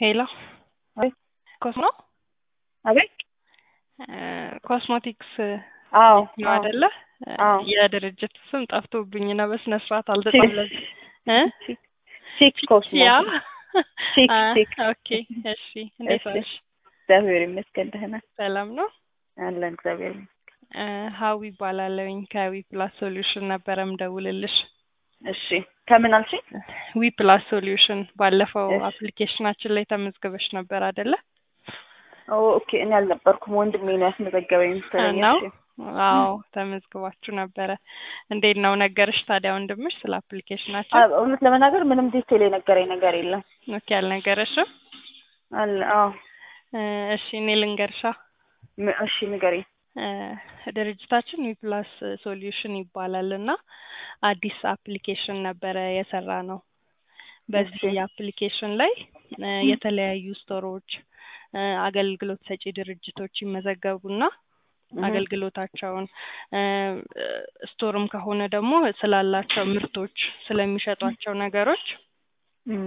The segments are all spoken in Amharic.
ሄሎ አቤት ኮስሞ አቤት ኮስሞቲክስ አዎ ነው አይደለ? አዎ የድርጅት ስም ጠፍቶብኝ ነው። በስነ ስርዓት አልተጻፈም እ ቺክ ኮስሞ ያ ቺክ አ፣ ቺክ ኦኬ እሺ። እንዴት እሺ። ዋልሽ? እግዚአብሔር ይመስገን ደህና ሰላም ነው? አለን እግዚአብሔር ይመስገን። እ ሀዊ ይባላለሁኝ ከዊ ፕላስ ሶሉሽን ነበረ ምደውልልሽ። እሺ ከምን አልሽኝ? ዊ ፕላስ ሶሉሽን ባለፈው እሺ። አፕሊኬሽናችን ላይ ተመዝግበሽ ነበር አይደለ? ኦ ኦኬ እኔ አልነበርኩም ወንድሜ ነው ያስመዘገበኝ መሰለኝ። ነው? እሺ አዎ ተመዝግባችሁ ነበረ። እንዴት ነው ነገርሽ ታዲያ ወንድምሽ ስለ አፕሊኬሽናችን? አ- እውነት ለመናገር ምንም ዲቴል የነገረኝ ነገር የለም። ኦኬ አልነገረሽም? አለ አዎ እ እሺ እኔ ልንገርሻ ም- እሺ ንገሪኝ። እ ድርጅታችን ዊፕላስ ሶሉሽን ይባላል እና አዲስ አፕሊኬሽን ነበረ የሰራ ነው። በዚህ እሺ። አፕሊኬሽን ላይ እ የተለያዩ ስቶሮች እ አገልግሎት ሰጪ ድርጅቶች ይመዘገቡና እህ፣ አገልግሎታቸውን እ ስቶርም ከሆነ ደግሞ ስላላቸው ምርቶች ስለሚሸጧቸው ነገሮች እም፣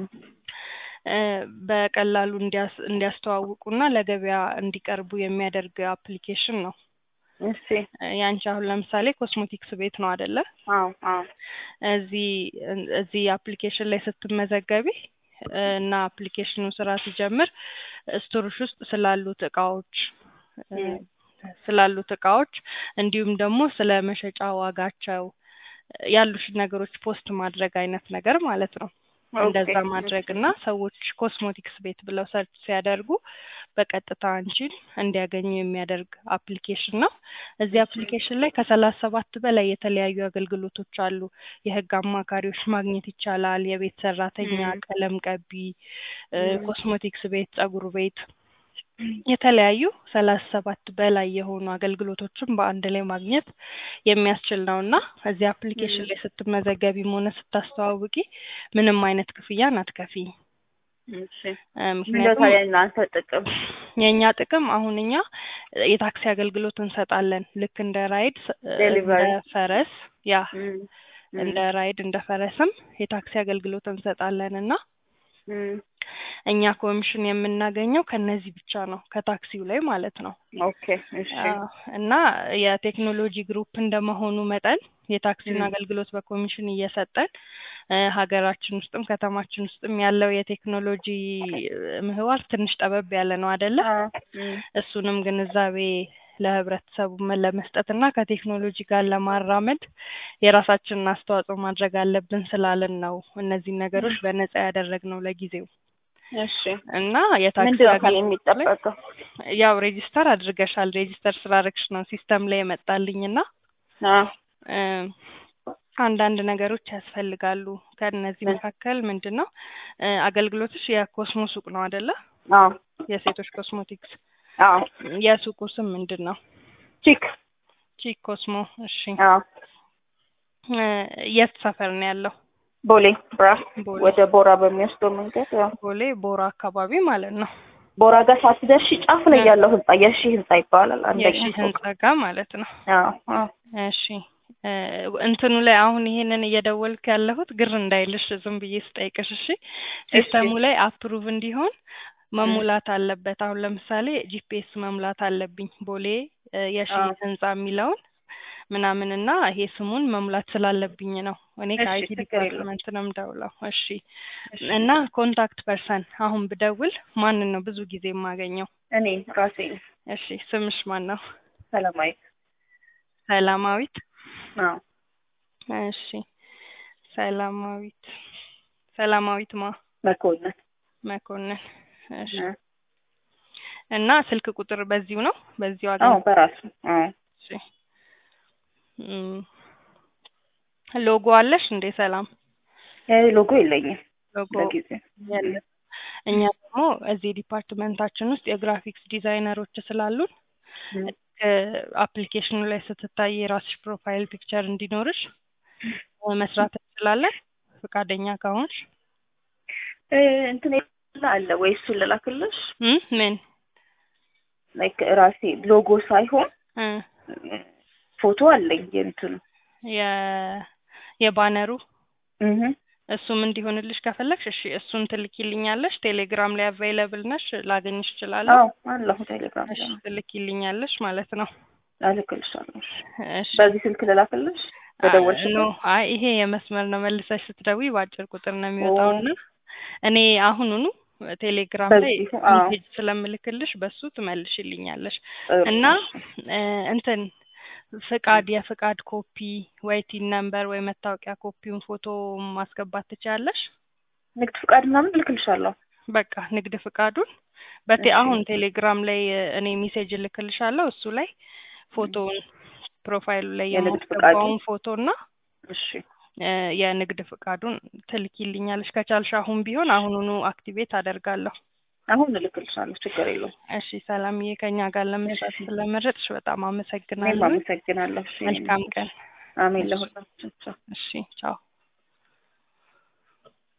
እ በቀላሉ እንዲያስ እንዲያስተዋውቁና ለገበያ እንዲቀርቡ የሚያደርግ አፕሊኬሽን ነው። እሺ እ ያንቺ አሁን ለምሳሌ ኮስሞቲክስ ቤት ነው አይደለ? አዎ አዎ እዚህ እዚህ አፕሊኬሽን ላይ ስትመዘገቢ እ እና አፕሊኬሽኑ ስራ ሲጀምር ስቶሮች ውስጥ ስላሉት እቃዎች እ እም፣ ስላሉት እቃዎች እንዲሁም ደግሞ ስለ መሸጫ ዋጋቸው እ ያሉሽን ነገሮች ፖስት ማድረግ አይነት ነገር ማለት ነው። እንደዛ ኦኬ፣ ማድረግ እና ሰዎች ኮስሞቲክስ ቤት ብለው ሰርች ሲያደርጉ በቀጥታ አንቺን እንዲያገኙ የሚያደርግ አፕሊኬሽን ነው። እዚህ አፕሊኬሽን ላይ ከሰላሳ ሰባት በላይ የተለያዩ አገልግሎቶች አሉ። የህግ አማካሪዎች ማግኘት ይቻላል። የቤት ሰራተኛ፣ እም፣ ቀለም ቀቢ፣ እ እም፣ ኮስሞቲክስ ቤት፣ ጸጉር ቤት የተለያዩ ሰላሳ ሰባት በላይ የሆኑ አገልግሎቶችን በአንድ ላይ ማግኘት የሚያስችል ነው እና እዚህ አፕሊኬሽን እም፣ ላይ ስትመዘገቢም ሆነ ስታስተዋውቂ ምንም አይነት ክፍያን አትከፊ። እሺ እ ምንድነው ምክንያቱም ታዲያ እናንተ ጥቅም? የእኛ ጥቅም አሁን እኛ የታክሲ አገልግሎት እንሰጣለን። ልክ እንደ ራይድ ስ- እንደ ዴሊቨሪ ፈረስ ያ እም፣ እም፣ እንደ ራይድ እንደ ፈረስም የታክሲ አገልግሎት እንሰጣለን እና እም፣ እኛ ኮሚሽን የምናገኘው ከነዚህ ብቻ ነው፣ ከታክሲው ላይ ማለት ነው። ኦኬ እሺ አዎ፣ እና የቴክኖሎጂ ግሩፕ እንደመሆኑ መጠን የታክሲውን እም፣ አገልግሎት በኮሚሽን እየሰጠን እ ሀገራችን ውስጥም ከተማችን ውስጥም ያለው የቴክኖሎጂ ምህዋር ትንሽ ጠበብ ያለ ነው አይደለ? አዎ፣ እም፣ እሱንም ግንዛቤ ለህብረተሰቡ መ- ለመስጠት እና ከቴክኖሎጂ ጋር ለማራመድ የራሳችንን አስተዋጽኦ ማድረግ አለብን ስላልን ነው እነዚህን ነገሮች በነጻ ያደረግነው ለጊዜው እሺ እና የታክሲ ምንድን ነው ከኔ አገልግሎት ላይ የሚጠበቀው? ያው ሬጂስተር አድርገሻል። ሬጂስተር ስላደረግሽ ነው ሲስተም ላይ የመጣልኝ እና አዎ እ አንዳንድ ነገሮች ያስፈልጋሉ። ከእነዚህ ምን? መካከል ምንድን ነው እ አገልግሎትሽ የኮስሞ ሱቅ ነው አይደለ? አዎ የሴቶች ኮስሞቲክስ አዎ የሱቁ ስም ምንድን ነው? ቺክ ቺክ ኮስሞ። እሺ አዎ እ የት ሰፈር ነው ያለው? ቦሌ ብራ ቦሌ ወደ ቦራ በሚወስደው መንገድ ያው ቦሌ ቦራ አካባቢ ማለት ነው። ቦራ ጋር ሳትደርሺ ጫፍ ላይ እ ያለው ህንጻ የሺ ህንጻ ይባላል። አንደኛ የሺ ፎቅ ህንጻ ጋር ማለት ነው። አዎ አዎ እሺ እ እንትኑ ላይ አሁን ይሄንን እየደወልክ ያለሁት ግር እንዳይልሽ ዝም ብዬ ስጠይቅሽ፣ እሺ እሺ ሲስተሙ ላይ አፕሩቭ እንዲሆን እም፣ መሙላት አለበት። አሁን ለምሳሌ ጂፒኤስ መሙላት አለብኝ ቦሌ እ የሺ አዎ ህንጻ የሚለውን ምናምን እና ይሄ ስሙን መሙላት ስላለብኝ ነው። እኔ እሺ ከአይቲ ችግር የለም ዲፓርትመንት ነው የምደውለው። እሺ እሺ እና ኮንታክት ፐርሰን አሁን ብደውል ማንን ነው ብዙ ጊዜ የማገኘው? እኔ ራሴ ነኝ። እሺ ስምሽ ማን ነው? ሰላማዊት ሰላማዊት። አዎ እሺ ሰላማዊት ሰላማዊት ማ መኮንን መኮንን። እሺ እ፣ እና ስልክ ቁጥር በዚሁ ነው በዚሁ አዎ አገኝ በራሱ አዎ እሺ እም፣ ሎጎ አለሽ እንዴ? ሰላም እ፣ ሎጎ የለኝም ሎጎ ለጊዜው። የለም። እኛ ደግሞ እዚህ ዲፓርትመንታችን ውስጥ የግራፊክስ ዲዛይነሮች ስላሉን እም፣ አፕሊኬሽኑ ላይ ስትታይ የራስሽ ፕሮፋይል ፒክቸር እንዲኖርሽ እ መስራት እንችላለን ፈቃደኛ ከሆንሽ። እ፣ እንትን አለ ወይ እሱን ልላክልሽ? እም፣ ምን ላይክ ራሴ ሎጎ ሳይሆን እ እ፣ ፎቶ አለኝ የእንትኑ የ የባነሩ እህ እሱም እንዲሆንልሽ ከፈለግሽ እሺ እሱን ትልኪልኛለሽ። ቴሌግራም ላይ አቫይለብል ነሽ? ላገኝሽ እችላለሁ? አዎ አለሁ ቴሌግራም እሺ ላይ ትልኪልኛለሽ ማለት ነው። እልክልሻለሁ። እሺ እሺ በዚህ ስልክ ልላክልሽ በደወልሽ ኖ አይ ይሄ የመስመር ነው። መልሰሽ ስትደውይ በአጭር ቁጥር ነው የሚወጣውና እኔ አሁኑኑ ቴሌግራም ላይ በዚሁ አዎ ሜሴጅ ስለምልክልሽ በሱ ትመልሽልኛለሽ ጥሩ እና እሺ። እ እንትን ፍቃድ የፍቃድ ኮፒ ወይ ቲን ነምበር ወይ መታወቂያ ኮፒውን ፎቶ ማስገባት ትችያለሽ። ንግድ ፍቃድ ምናምን እልክልሻለሁ። በቃ ንግድ ፍቃዱን በቴ እሺ አሁን ቴሌግራም ላይ እ እኔ ሜሴጅ እልክልሻለሁ እሱ ላይ ፎቶውን ፕሮፋይሉ ላይ የንግድ ፍቃዱ የማስገባውን ፎቶ እና እሺ እ የንግድ ፍቃዱን ትልኪልኛለሽ። ከቻልሽ አሁን ቢሆን አሁኑኑ አክቲቬት አደርጋለሁ። አሁን እልክልሻለሁ። ችግር የለውም። እሺ ሰላምዬ፣ ከኛ ጋር ለመስራት እሺ ስለመረጥሽ በጣም እኔም አመሰግናለሁ። አመሰግናለሁ። እሺ መልካም ቀን። አሜን እሺ ለሁላችን። ቻው። እሺ ቻው።